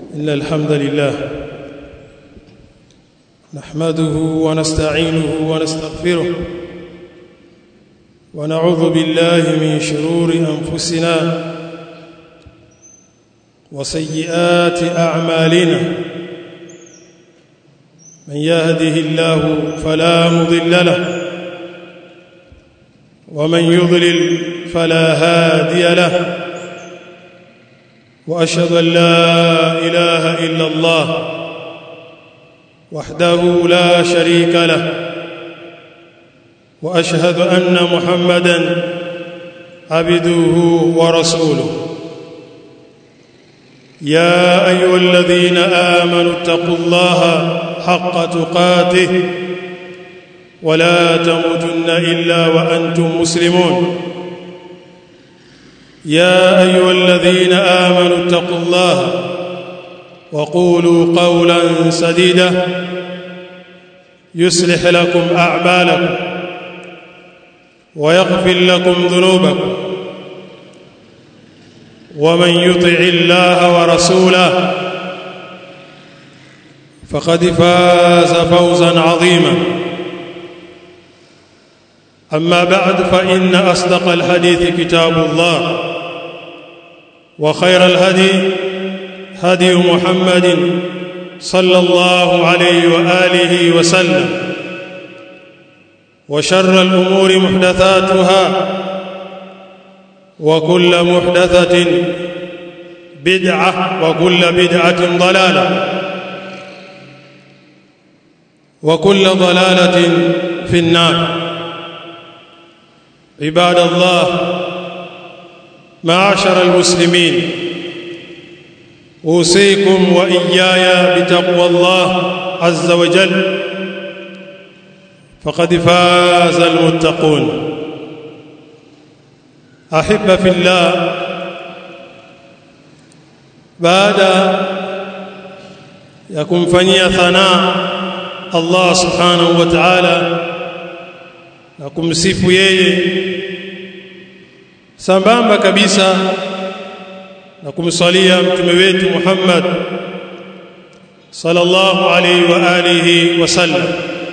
إن الحمد لله نحمده ونستعينه ونستغفره ونعوذ بالله من شرور أنفسنا وسيئات أعمالنا من يهده الله فلا مضل له ومن يضلل فلا هادي له واشهد ان لا اله الا الله وحده لا شريك له واشهد ان محمدا عبده ورسوله يا ايها الذين امنوا اتقوا الله حق تقاته ولا تموتن الا وانتم مسلمون يا ايها الذين امنوا اتقوا الله وقولوا قولا سديدا يصلح لكم اعمالكم ويغفر لكم ذنوبكم ومن يطع الله ورسوله فقد فاز فوزا عظيما اما بعد فان اصدق الحديث كتاب الله وخير الهدي هدي محمد صلى الله عليه واله وسلم وشر الامور محدثاتها وكل محدثه بدعه وكل بدعه ضلاله وكل ضلاله في النار عباد الله معاشر المسلمين اوصيكم واياي بتقوى الله عز وجل فقد فاز المتقون احب في الله baada ya kumfanyia thanaa Allah subhanahu wa ta'ala na kumsifu yeye sambamba kabisa na kumsalia mtume wetu Muhammad sallallahu alaihi wa alihi wasallam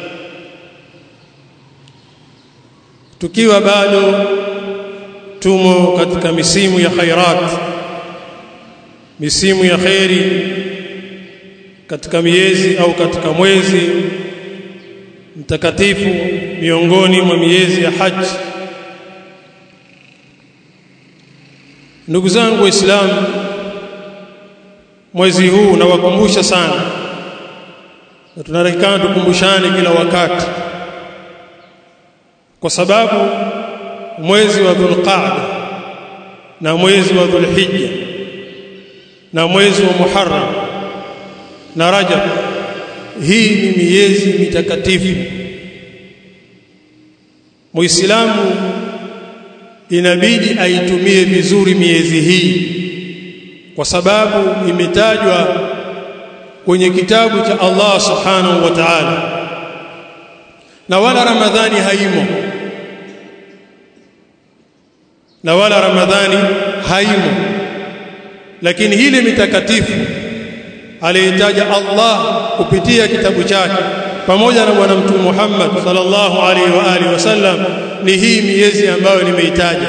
tukiwa bado tumo katika misimu ya khairat misimu ya khairi katika miezi au katika mwezi mtakatifu miongoni mwa miezi ya haji ndugu zangu waislamu mwezi huu nawakumbusha sana na tunarekana tukumbushane kila wakati kwa sababu mwezi wa dhulqaada na mwezi wa dhulhijja na mwezi wa muharram na rajab hii ni miezi mitakatifu muislamu inabidi aitumie vizuri miezi hii kwa sababu imetajwa kwenye kitabu cha Allah subhanahu wa ta'ala na wala ramadhani haimo na wala ramadhani haimo lakini hili mitakatifu aliyetaja Allah kupitia kitabu chake pamoja na bwana mtume Muhammad sallallahu alaihi wa alihi wasallam ni hii miezi ambayo nimeitaja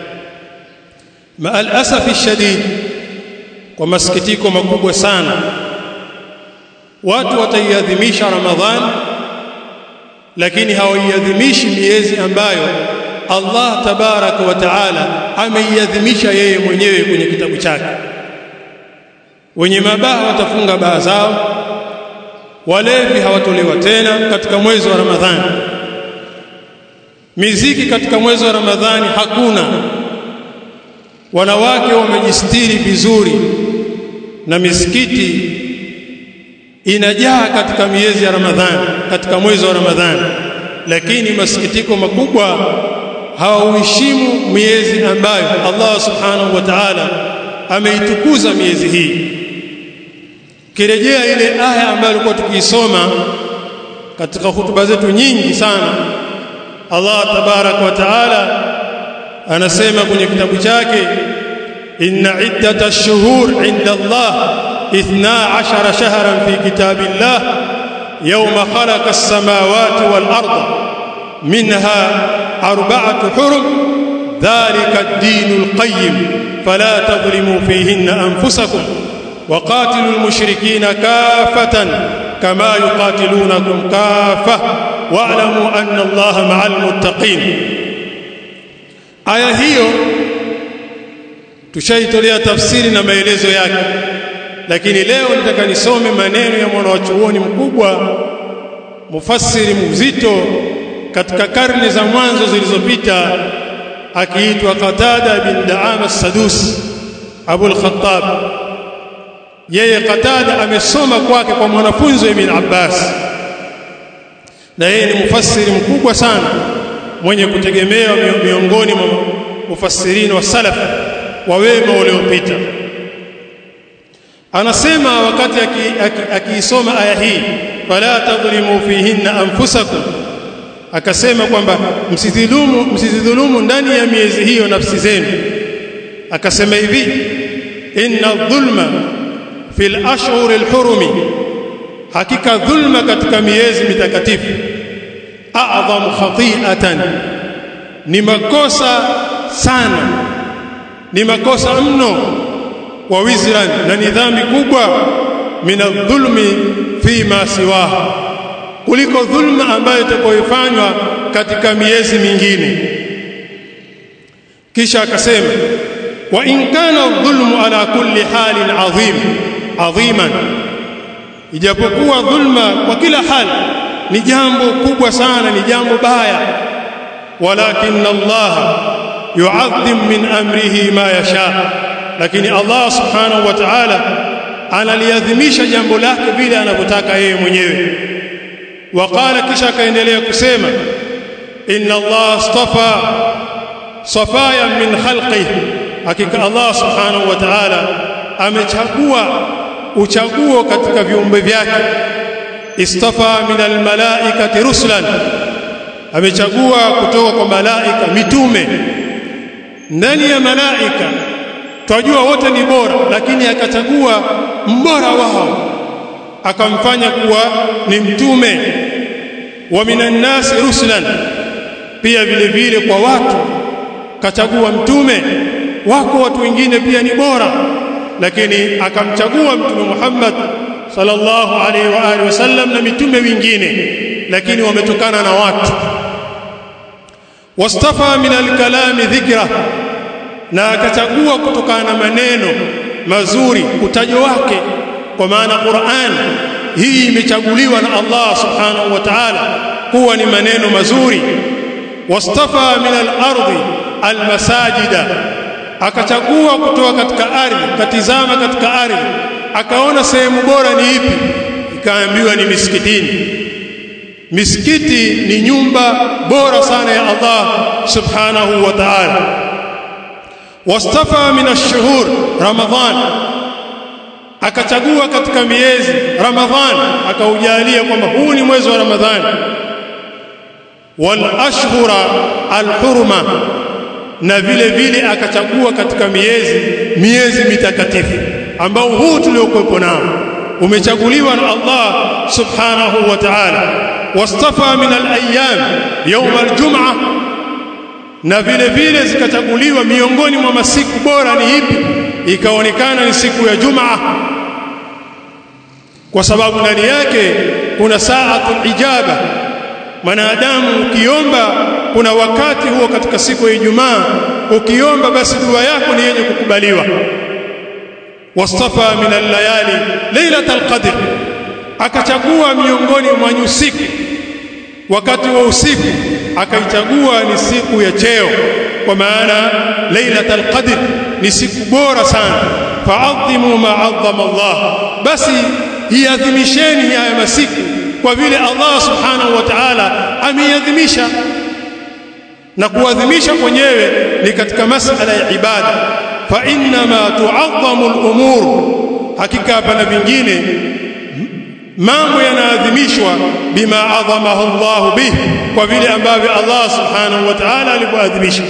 maal asafi shadid kwa masikitiko makubwa sana watu wataiadhimisha ramadhan lakini hawaiadhimishi miezi ambayo Allah tabaraka wa taala ameiadhimisha yeye mwenyewe kwenye kitabu chake wenye mabaha watafunga baa zao walevi hawatolewa tena katika mwezi wa Ramadhani miziki katika mwezi wa Ramadhani hakuna wanawake wamejistiri vizuri na misikiti inajaa katika miezi ya Ramadhani katika mwezi wa Ramadhani lakini masikitiko makubwa hawauheshimu miezi ambayo Allah subhanahu wa ta'ala ameitukuza miezi hii kirejea ile aya ambayo tulikuwa tukiisoma katika hutuba zetu nyingi sana Allah tabarak wa taala anasema kwenye kitabu chake inna iddata ash-shuhur 'inda Allah 12 shahran fi kitabillah yawma khalaqa as-samawati wal arda minha arba'atu hurum dhalika ad-dinul qayyim fala tadhlimu fihinna anfusakum وقاتلوا المشركين كافة كما يقاتلونكم كافة واعلموا أن الله مع المتقين aya hiyo tushaitolea tafsiri na maelezo yake lakini leo nataka nisome maneno ya mwanachuoni mkubwa mufassiri mzito katika karne za mwanzo zilizopita akiitwa Qatada bin Daama as-Sadusi Abu al-Khattab yeye Qatada amesoma kwake kwa mwanafunzi wa Ibn Abbas na yeye ni mufassiri mkubwa sana mwenye kutegemewa miongoni mwa mufassirini wa salaf wa wema waliopita anasema wakati akiisoma aki, aki aya hii fala tadhlimu fihinna anfusakum akasema kwamba msidhulumu msidhulumu ndani ya miezi hiyo nafsi zenu akasema hivi inna dhulma fil ashhur alhurumi hakika dhulma katika miezi mitakatifu a'dhamu khati'atan ni makosa sana ni makosa mno wa wizran na ni dhambi kubwa mina dhulmi fi ma siwaha kuliko dhulma ambayo itakayofanywa katika miezi mingine kisha akasema wa in kana dhulmu ala kulli halin adhim adhiman ijapokuwa dhulma kwa kila hali ni jambo kubwa sana ni jambo baya walakin Allah yu'adhim min amrihi ma yasha lakini Allah subhanahu wa ta'ala analiadhimisha jambo lake vile anavyotaka yeye mwenyewe waqala kisha akaendelea kusema inna Allah astafa safaya min khalqihi hakika Allah subhanahu wa ta'ala amechagua uchaguo katika viumbe vyake istafa min almalaikati rusulan amechagua kutoka kwa malaika mitume ndani ya malaika twajua wote ni bora lakini akachagua mbora wao akamfanya kuwa ni mtume wa minan nasi rusulan pia vile vile kwa watu kachagua mtume wako watu wengine pia ni bora lakini akamchagua mtume Muhammad sallallahu alaihi wa alihi wasallam na mitume wengine lakini wametokana na watu wastafa min alkalami dhikra na akachagua kutokana na maneno mazuri utajo wake kwa maana Qur'an hii imechaguliwa na Allah subhanahu wa ta'ala kuwa ni maneno mazuri wastafa min al-ardi al-masajida akachagua kutoka katika ardhi katizama katika ardhi akaona sehemu bora ni ipi ikaambiwa ni misikitini misikiti ni nyumba bora sana ya Allah subhanahu wa ta'ala wastafa min ash-shuhur ramadhan akachagua katika miezi ramadhan akaujalia kwamba huu ni mwezi wa ramadhani wal ashhura al-hurma na vile vile akachagua katika miezi miezi mitakatifu ambao huu tuliokuwepo nao umechaguliwa na Allah subhanahu wa ta'ala wastafa min al-ayyam yawm al-jum'ah na vile vile zikachaguliwa miongoni mwa masiku bora ni ipi ikaonekana ni siku ya Jumaa kwa sababu ndani yake kuna saatul ijaba mwanadamu ukiomba kuna wakati huo katika siku ya Ijumaa ukiomba basi dua yako ni yenye kukubaliwa wastafa min al-layali lailatul qadr akachagua miongoni mwa nyusiku wakati wa usiku akaichagua ni siku ya cheo kwa maana lailatul qadr ni siku bora sana fa'adhimu ma 'azzama Allah basi iadhimisheni haya masiku kwa vile Allah subhanahu wa ta'ala ameiadhimisha na kuadhimisha kwenyewe ni katika masala ya ibada fa inna ma tu'azzamu al-umur hakika hapana vingine mambo yanaadhimishwa bima adhamahu Allah bih kwa vile ambavyo Allah subhanahu wa ta'ala alipoadhimisha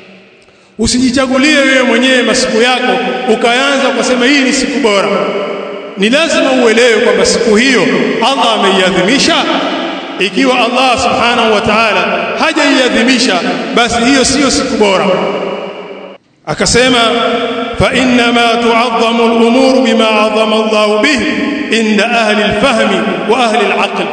usijichagulie wewe mwenyewe masiku yako ukaanza kusema hii ni siku bora ni lazima uelewe kwamba siku hiyo Allah ameiadhimisha ikiwa Allah subhanahu wa ta'ala hajaiadhimisha basi hiyo siyo siku bora akasema fa inna ma tu'azzamu al-umur bima 'azzama Allah bihi inda ahli al-fahmi wa ahli al-aql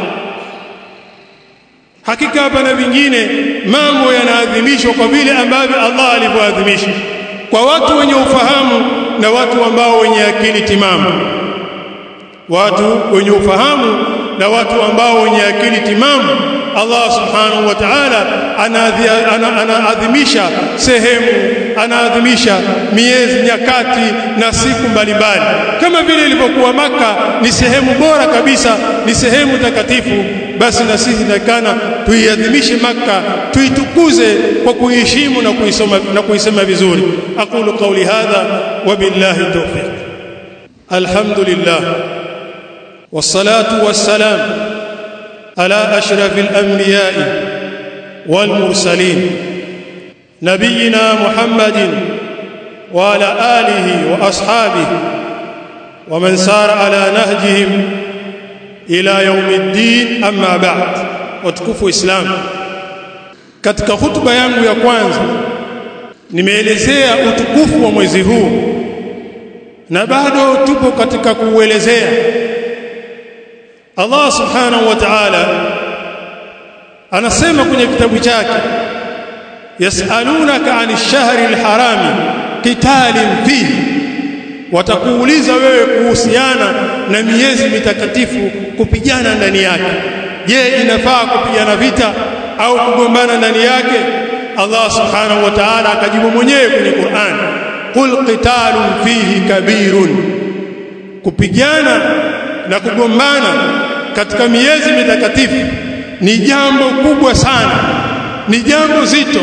hakika hapa na vingine mambo yanaadhimishwa kwa vile ambavyo Allah alivyoadhimisha kwa watu wenye ufahamu na watu ambao wenye akili timamu watu wenye ufahamu na watu ambao wenye akili timamu Allah subhanahu wa ta'ala anaadhimisha sehemu anaadhimisha miezi nyakati na siku mbalimbali kama vile ilivyokuwa maka ni sehemu bora kabisa ni sehemu takatifu basi na sisi takana tuiadhimishe maka tuitukuze kwa kuiheshimu na kuisoma na kuisema vizuri aqulu qawli hadha wa billahi tawfiq alhamdulillah والصلاه والسلام على اشرف الانبياء والمرسلين نبينا محمد وعلى اله واصحابه ومن سار على نهجهم الى يوم الدين اما بعد وتكفوا اسلام katika hutuba yangu ya kwanza nimeelezea utukufu wa mwezi huu na bado tupo katika kuuelezea Allah subhanahu wa ta'ala anasema kwenye kitabu chake yasalunaka 'anil shahri al-harami qitalin fihi watakuuliza wewe kuhusiana na miezi mitakatifu kupigana ndani yake je inafaa kupigana vita au kugombana ndani yake Allah subhanahu wa ta'ala akajibu mwenyewe kwenye Qur'an qul qitalun fihi kabirun kupigana na kugombana katika miezi mitakatifu ni jambo kubwa sana ni jambo zito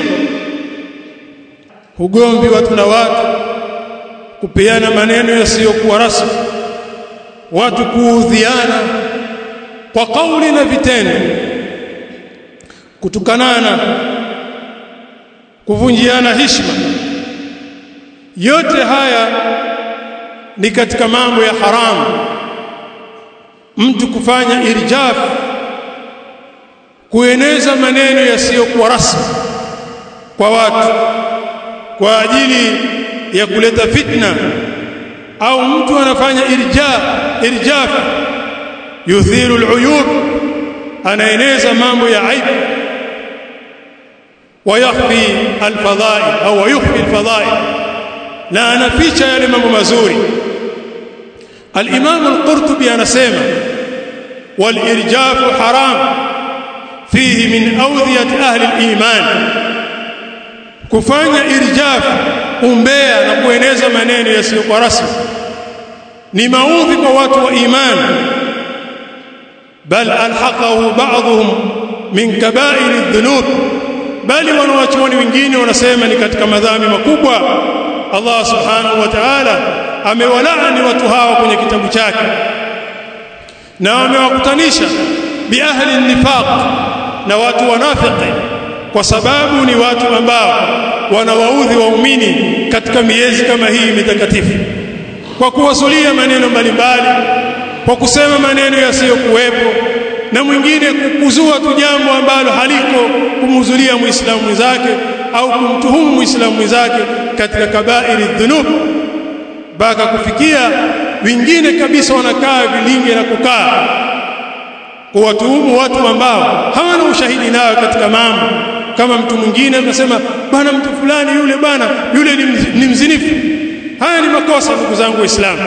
ugomvi watu na watu kupeana maneno yasiyokuwa rasmi watu kuudhiana kwa kauli na vitendo kutukanana kuvunjiana heshima yote haya ni katika mambo ya haramu mtu kufanya irjaf kueneza maneno yasiyokuwa rasmi kwa watu kwa ajili ya kuleta fitna au mtu anafanya irjaf irjaf yuthiru aluyub anaeneza mambo ya aibu ويخفي الفضائل او يخفي الفضائل لا anaficha yale mambo mazuri الامام القرطبي anasema والارجاف حرام فيه من اوديه اهل الايمان kufanya irjaf umbea na kueneza maneno yasiyokuwa rasmi ni maudhi kwa watu wa imani bal alhaqahu ba'dhum min kaba'ir adh-dhunub bali wanawachuoni wengine wanasema ni katika madhambi makubwa Allah subhanahu wa ta'ala amewalaani watu hawa kwenye kitabu chake na amewakutanisha bi ahli nifaq na watu wanafiki kwa sababu ni watu ambao wanawaudhi waumini katika miezi kama hii mitakatifu kwa kuwasulia maneno mbalimbali kwa kusema maneno yasiyokuwepo na mwingine kukuzua tu jambo ambalo haliko kumhuzulia muislamu mwenzake au kumtuhumu muislamu mwenzake katika kabairi dhunub mpaka kufikia wengine kabisa wanakaa vilinge na kukaa kuwatuhumu watu ambao hawana ushahidi nayo katika mambo kama mtu mwingine anasema bwana mtu fulani yule bwana yule ni mzinifu haya ni makosa ndugu zangu waislamu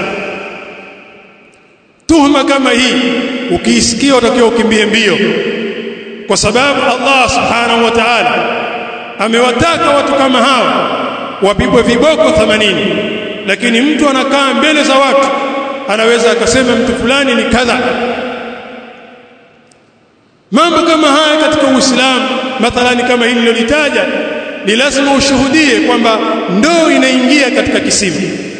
tuhuma kama hii ukiisikia utakiwa ukimbie mbio kwa sababu Allah subhanahu wa ta'ala amewataka watu kama hao wapigwe viboko 80 lakini mtu anakaa mbele za watu anaweza akasema mtu fulani ni kadha mambo kama haya katika Uislamu mathalani kama hili nilolitaja ni lazima ushuhudie kwamba ndoo inaingia katika kisima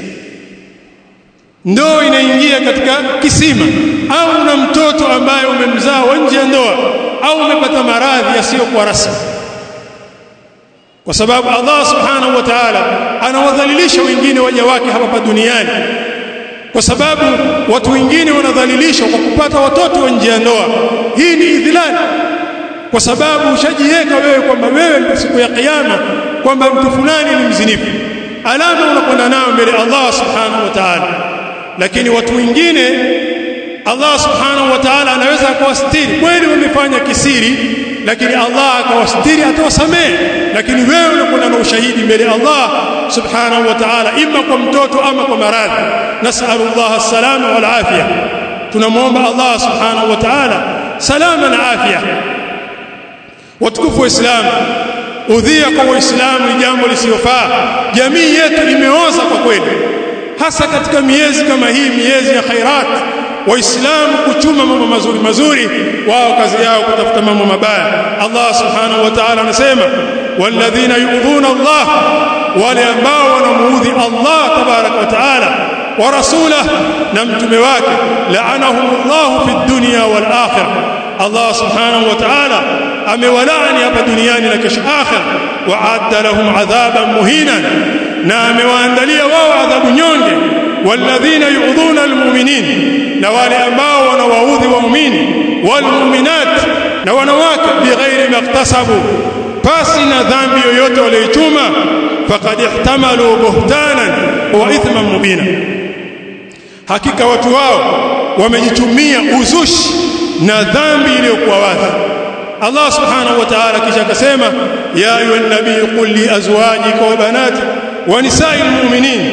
ndoo inaingia katika kisima au una mtoto ambaye umemzaa nje ya ndoa au umepata maradhi yasiyokuwa rasmi kwa sababu Allah subhanahu wa ta'ala anawadhalilisha wengine waja wake hapa duniani kwa sababu watu wengine wanadhalilishwa kwa kupata watoto wa nje ya ndoa hii ni idhilali kwa sababu ushajiweka wewe kwamba wewe siku ya kiyama kwamba mtu fulani ni mzinifu alama unakwenda nayo mbele Allah subhanahu wa ta'ala lakini watu wengine Allah subhanahu wa ta'ala anaweza akawastiri kweli wamefanya kisiri lakini Allah akawastiri atawasamehe lakini wewe unakwenda na ushahidi mbele Allah subhanahu wa ta'ala imma kwa mtoto ama kwa maradhi nas'alu Allah as-salama wal afia tunamwomba Allah subhanahu wa ta'ala salama na afya watukufu wa Islam udhia kwa waislamu ni jambo lisiyofaa jamii yetu imeoza kwa kweli hasa katika miezi kama hii miezi ya khairat waislamu kuchuma mambo mazuri mazuri wao kazi yao kutafuta mambo mabaya Allah subhanahu wa ta'ala anasema walladhina yu'dhuna Allah wale ambao wanamuudhi Allah tabarak wa ta'ala wa rasulah na mtume wake la'anahumullahu fid dunya wal akhirah Allah subhanahu wa ta'ala amewalaani hapa duniani na kesho akhir wa adda lahum adhaban muhinan na amewaandalia wao adhabu nyonge walladhina yu'dhuna almu'minin na wale ambao wanawaudhi waumini walmu'minat na wanawake bighairi maktasabu pasi na dhambi yoyote walioichuma faqad ihtamalu buhtanan wa ithman mubina hakika watu wao wamejitumia uzushi na dhambi iliyokuwa wazi Allah subhanahu wa ta'ala kisha akasema ya ayuha nabii qul li azwajika wa banatika wa nisa'il mu'minin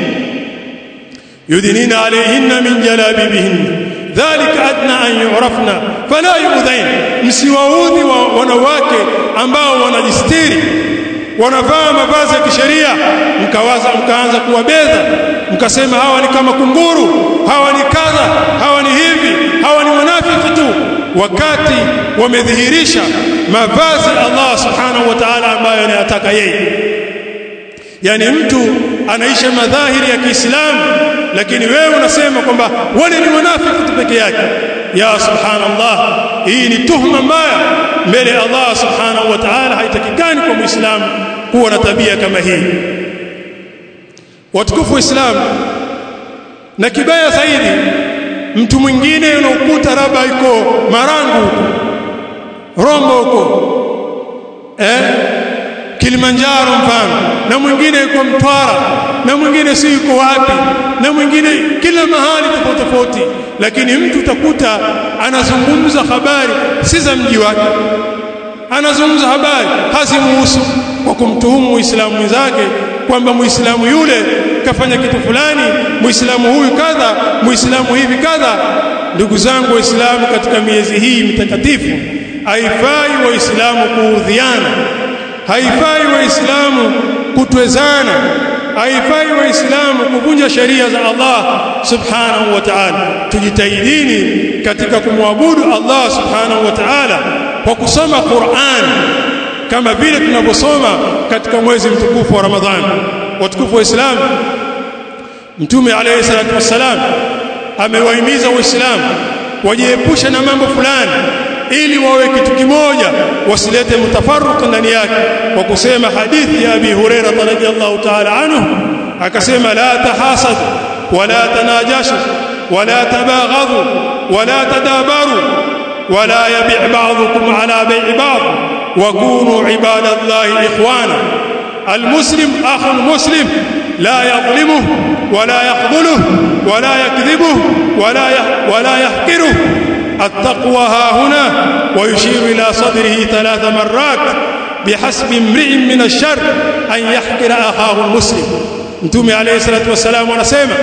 yudnina alayhinna min jalabibihin dhalika adna an yu'rafna fala yu'dhain msiwaudhi wa wanawake ambao wanajistiri wanavaa mavazi ya kisheria mkawaza mkaanza kuwabeza mkasema hawa ni kama kunguru hawa ni kadha hawa ni hivi hawa ni wanafiki tu wakati wamedhihirisha mavazi Allah subhanahu wa ta'ala ambayo anayataka yeye yani mtu anaisha madhahiri ya Kiislamu lakini wewe unasema kwamba wale ni wanafiki tu peke yake ya subhanallah hii ni tuhma mbaya mbele Allah subhanahu wa ta'ala haitakikani kwa muislamu kuwa na tabia kama hii watukufu wa Islam na kibaya zaidi mtu mwingine unakuta labda yuko Marangu Rombo huko eh Kilimanjaro mfano na mwingine yuko Mtwara na mwingine si yuko wapi na mwingine kila mahali tofauti tofauti lakini mtu utakuta anazungumza habari si za mji wake anazungumza habari hazimuhusu kwa kumtuhumu muislamu mwenzake kwamba muislamu yule kafanya kitu fulani muislamu huyu kadha muislamu hivi kadha ndugu zangu waislamu katika miezi hii mitakatifu haifai waislamu kuudhiana haifai waislamu kutwezana haifai waislamu kuvunja sheria za Allah subhanahu wa ta'ala tujitahidini katika kumwabudu Allah subhanahu wa ta'ala kwa kusoma Qur'an kama vile tunavyosoma katika mwezi mtukufu wa Ramadhani watukufu wa Islam Mtume alayhi salatu wassalam amewahimiza waislamu wajiepushe na mambo fulani ili wawe kitu kimoja wasilete mtafaruq ndani yake kwa kusema hadithi ya Abi Hurairah radhiyallahu ta'ala anhu akasema la tahasad wala tanajashu wala tabaghadhu wala tadabaru wala yabi' ba'dukum ala bay'i ba'd wa kunu ibadallahi ikhwana المسلم أخو المسلم لا يظلمه ولا يخذله ولا يكذبه ولا ولا يحقره التقوى ها هنا ويشير إلى صدره ثلاث مرات بحسب امرئ من الشر أن يحقر أخاه المسلم متومي عليه الصلاة والسلام ونسيما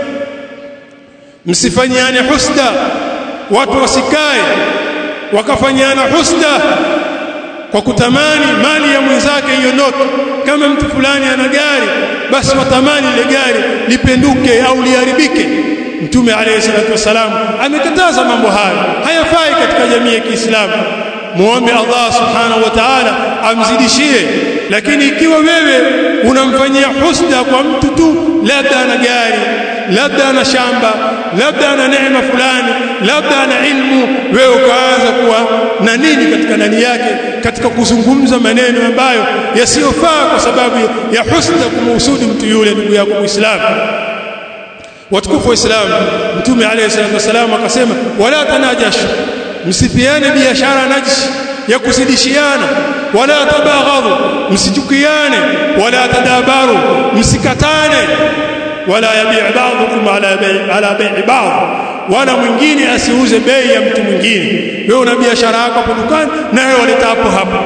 msifanyiane husda watu wasikae wakafanyana husda kwa kutamani mali ya mwenzake iondoke kama mtu fulani ana gari basi watamani ile gari lipenduke au liharibike mtume alayhi salatu wasalam amekataza mambo hayo hayafai katika jamii ya Kiislamu muombe Allah subhanahu wa ta'ala amzidishie lakini ikiwa wewe unamfanyia husda kwa mtu tu labda ana gari labda ana shamba labda ana neema fulani labda ana ilmu wewe ukaanza kuwa na nini katika ndani yake katika kuzungumza maneno ambayo yasiyofaa kwa sababu ya husda kumhusudi mtu yule ndugu yako Muislamu watukufu wa Islam mtume alayhi salatu wasalam akasema wala tanajashu msipiane biashara najisi ya kuzidishiana wala tabaghadhu msichukiane wala tadabaru msikatane wala yabi' ba'dukum ala bay' ala bay' ba'd wala mwingine asiuze bei ya mtu mwingine wewe una biashara yako hapo dukani naye waleta hapo hapo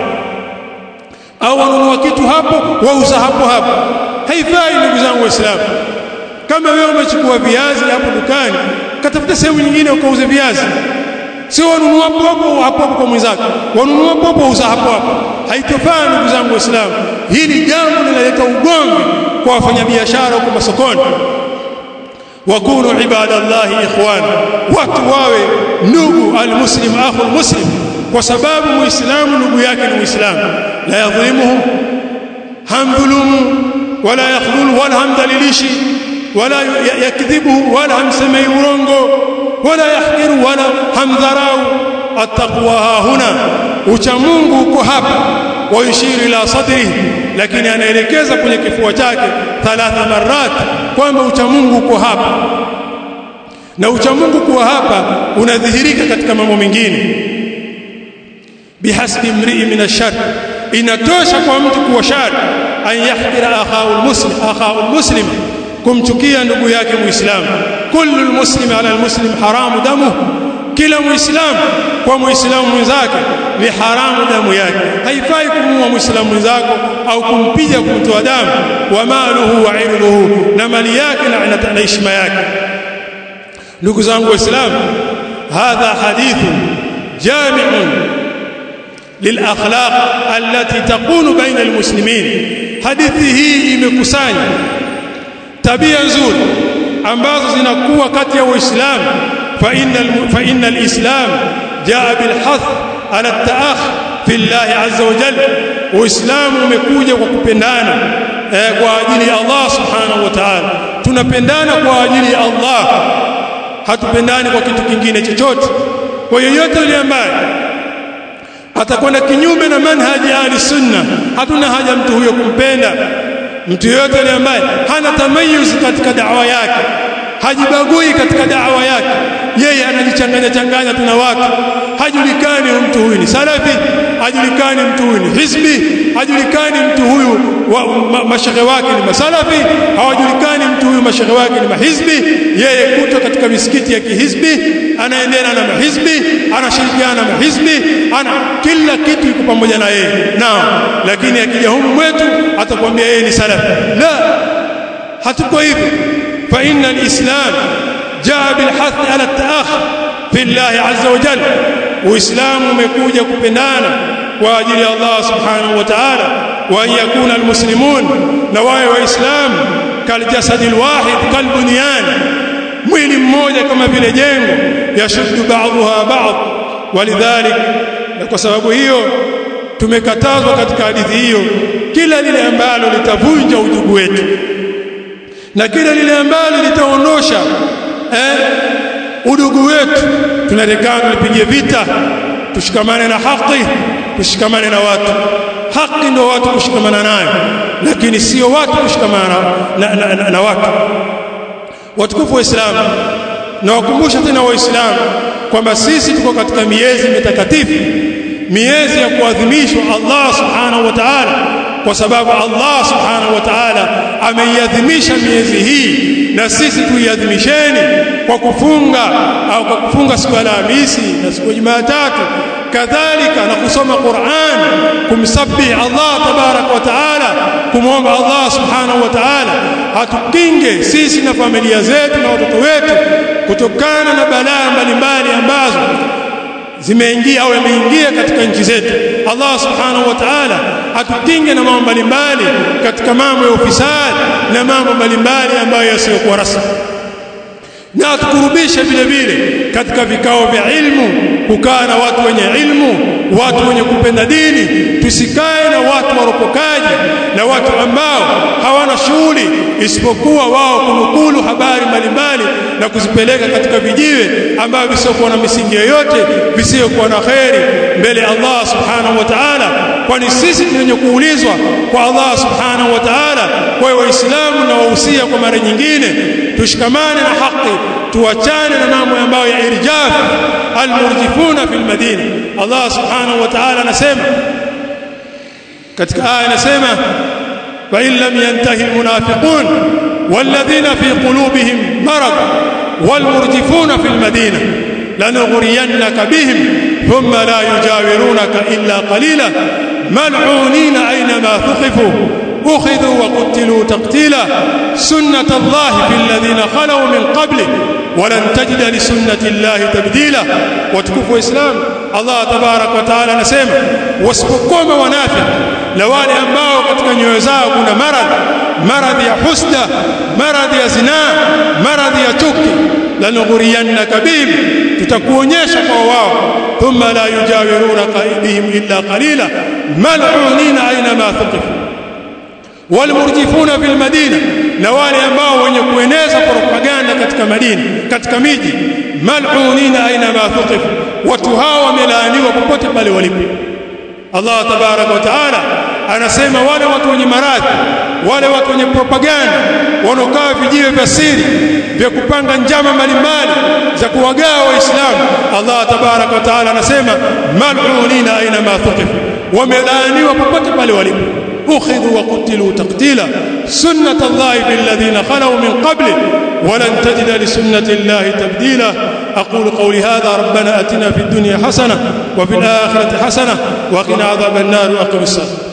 au wanunua kitu hapo wauza hapo hapo haifai ndugu zangu waislamu kama wewe umechukua viazi hapo dukani katafuta sehemu nyingine ukauze viazi sio wanunua hapo hapo hapo kwa mwenzako wanunua hapo hapo uza hapo hapo haitofaa ndugu zangu waislamu hili jambo linaleta ugomvi kwa wafanyabiashara huko masokoni wakunu ibadallahi ikhwan watu wawe ndugu almuslim akhu almuslim kwa sababu muislamu ndugu yake ni muislamu la yadhlimuhu hamdhulumu wala yakhdhulu wala hamdhalilishi wala yakdhibu wala hamsemei urongo wala yahqiru wala hamdharau attaqwa huna ucha Mungu uko hapa wayushiru ila sadrihi lakini anaelekeza kwenye kifua chake thalatha marat kwamba ucha Mungu uko hapa na ucha Mungu kuwa hapa unadhihirika katika mambo mengine bihasbi mrii min ashar inatosha kwa mtu kuwa shari an yahqira akhahu almuslim akhahu almuslim kumchukia ndugu yake muislamu kullu almuslimi ala almuslim haramu damuhu kila muislamu kwa muislamu mwenzake ni haramu damu yake haifai kumuua muislamu mwenzako au kumpiga kumtoa damu wa maluhu wa irduhu na mali yake na heshima yake ndugu zangu waislamu hadha hadithu jami'un للاخلاق التي تكون بين المسلمين hadithi hii imekusanya tabia nzuri ambazo zinakuwa kati ya waislamu fa innal fa innal islam jaa bil hath ala taakh fi Allah azza wa jalla uislamu umekuja kwa kupendana eh, kwa ajili ya Allah subhanahu wa ta'ala tunapendana kwa ajili ya Allah hatupendani kwa kitu kingine chochote kwa yoyote yule ambaye atakwenda kinyume na manhaji ahli sunna hatuna haja mtu huyo kumpenda mtu yoyote yule ambaye hana tamayuz katika da'wa yake hajibagui katika da'wa yake yeye anajichanganya changanya tuna watu hajulikani mtu huyu ni salafi hajulikani mtu huyu ni hizbi hajulikani mtu huyu wa, ma, mashehe wake ni masalafi hawajulikani mtu huyu mashehe wake ni mahizbi yeye kuto katika misikiti ya kihizbi anaendana na mahizbi anashirikiana na mahizbi ana kila kitu iko pamoja na yeye naam lakini akija humu mwetu atakwambia yeye ni salafi la hatuko hivyo fa inna alislam jaa bilhath ala at-ta'akh fi Allah azza wa jalla uislamu umekuja kupendana kwa ajili ya Allah subhanahu wa ta'ala wa yakuna almuslimun na wawe waislamu kaljasadi alwahid kalbunyan mwili mmoja kama vile jengo yashuddu ba'daha ba'd walidhalik na kwa sababu hiyo tumekatazwa katika hadithi hiyo kila lile ambalo litavunja udugu wetu na kila lile ambalo litaondosha eh, udugu wetu tunarekana tulipigie vita tushikamane na haki tushikamane na watu haki ndio watu kushikamana nayo lakini sio watu kushikamana na, na, na, na watu watukufu wa Islam na wakumbusha tena waislamu kwamba sisi tuko katika miezi mitakatifu miezi ya kuadhimishwa Allah subhanahu wa ta'ala kwa sababu Allah subhanahu wa ta'ala ameiadhimisha miezi hii na sisi tuiadhimisheni kwa kufunga au kwa kufunga siku ya Alhamisi na siku ya Jumatatu kadhalika na kusoma Qur'an kumsabbih Allah tabarak wa taala kumwomba Allah subhanahu wa taala hatukinge sisi na familia zetu na watoto wetu kutokana na balaa mbalimbali ambazo zimeingia au yameingia katika nchi zetu Allah subhanahu wa ta'ala atukinge na mambo mbalimbali katika mambo ya ufisadi na mambo mbalimbali ambayo yasiyokuwa rasmi na tukurubishe vile vile katika vikao vya ilmu kukaa na watu wenye ilmu watu wenye kupenda dini tusikae na watu waropokaji na watu ambao hawana shughuli isipokuwa wao kunukulu habari mbalimbali na kuzipeleka katika vijiwe ambavyo visiokuwa na misingi yoyote visiokuwa na kheri mbele Allah subhanahu wa ta'ala kwani sisi tunyenye kuulizwa kwa Allah subhanahu wa ta'ala kwa waislamu na wahusia kwa mara nyingine tushikamane na haki tuachane na mambo ambayo ya irjaf almurjifuna fil madina Allah subhanahu wa ta'ala anasema katika aya anasema wa in lam yantahi almunafiqun والذين في قلوبهم مرض والمرجفون في المدينة لنغرينك بهم ثم لا يجاورونك إلا قليلا ملعونين أينما ثقفوا أخذوا وقتلوا تقتيلا سنة الله في الذين خلوا من قبله ولن تجد لسنة الله تبديلا وتكفوا إسلام الله تبارك وتعالى نسيما واسبقوما ونافع لوالي ambao katika nyoyo zao kuna maradhi maradhi ya husda maradhi ya zinaa maradhi ya chuki lanughuriyannaka bihim tutakuonyesha kwa wao thumma la yujawirunaka bihim illa qalila mal'unina aina ma thuqifu walmurjifuna fil madina na wale ambao wenye kueneza propaganda katika madini katika miji mal'unina aina ma thuqifu watu hao wamelaaniwa popote pale walipo Allah tabaraka wa taala anasema wale watu wenye maradhi wale watu wenye propaganda wanaokaa vijiwe vya siri vya kupanga njama mbalimbali za kuwagawa waislamu Allah tabaraka wa taala anasema mal'unina aina ma thuqifu wamelaaniwa popote pale walipo أخذوا وقتلوا تقتيلا سنة الله بالذين خلوا من قبله ولن تجد لسنة الله تبديلا أقول قولي هذا ربنا أتنا في الدنيا حسنة وفي الآخرة حسنة وقنا عذاب النار وأقم الصلاة